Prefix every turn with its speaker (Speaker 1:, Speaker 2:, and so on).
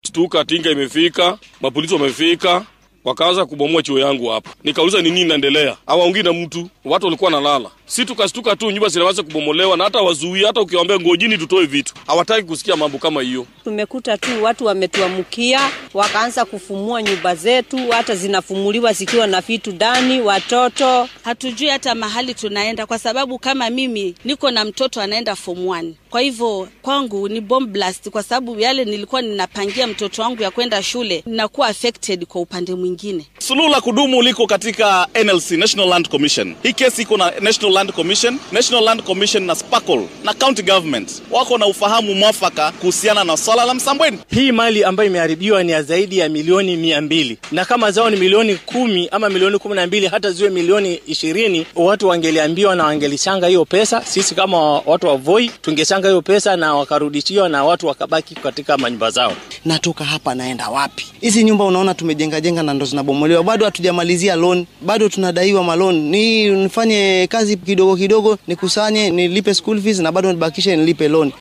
Speaker 1: Stuka tinga imefika, mapolisi wamefika, wakaanza kubomoa chuo yangu hapa. Nikauliza ni nini inaendelea, hawaongii na mtu, watu walikuwa nalala. Si tukastuka tu, nyumba zinaanza kubomolewa na hata wazuii, hata ukiwaambia ngojini tutoe vitu, hawataki kusikia mambo kama hiyo.
Speaker 2: Tumekuta tu watu wametuamkia, wakaanza kufumua nyumba zetu, hata zinafumuliwa zikiwa na vitu ndani, watoto.
Speaker 3: Hatujui hata mahali tunaenda, kwa sababu kama mimi niko na mtoto anaenda form 1. Kwa hivyo kwangu ni bomb blast, kwa sababu yale nilikuwa ninapangia mtoto wangu ya kwenda shule ninakuwa affected kwa upande mwingine.
Speaker 4: Suluhu la kudumu liko katika NLC, National Land Commission. Hii kesi iko na National Land Commission, National Land Commission na Sparkle na county government wako na ufahamu mwafaka kuhusiana na swala la Msambweni.
Speaker 5: Hii mali ambayo imeharibiwa ni ya zaidi ya milioni mia mbili na kama zao ni milioni kumi ama milioni kumi na mbili hata ziwe milioni ishirini watu wangeliambiwa na wangelichanga hiyo pesa. Sisi kama watu wa Voi tungechanga hiyo pesa na wakarudishiwa na watu wakabaki katika manyumba zao.
Speaker 6: Natoka hapa naenda wapi? Hizi nyumba unaona tumejenga jenga na ndo zinabomolewa, bado hatujamalizia loan, bado tunadaiwa malon. Ni nifanye kazi kidogo kidogo, nikusanye nilipe school fees na bado nibakishe nilipe loan.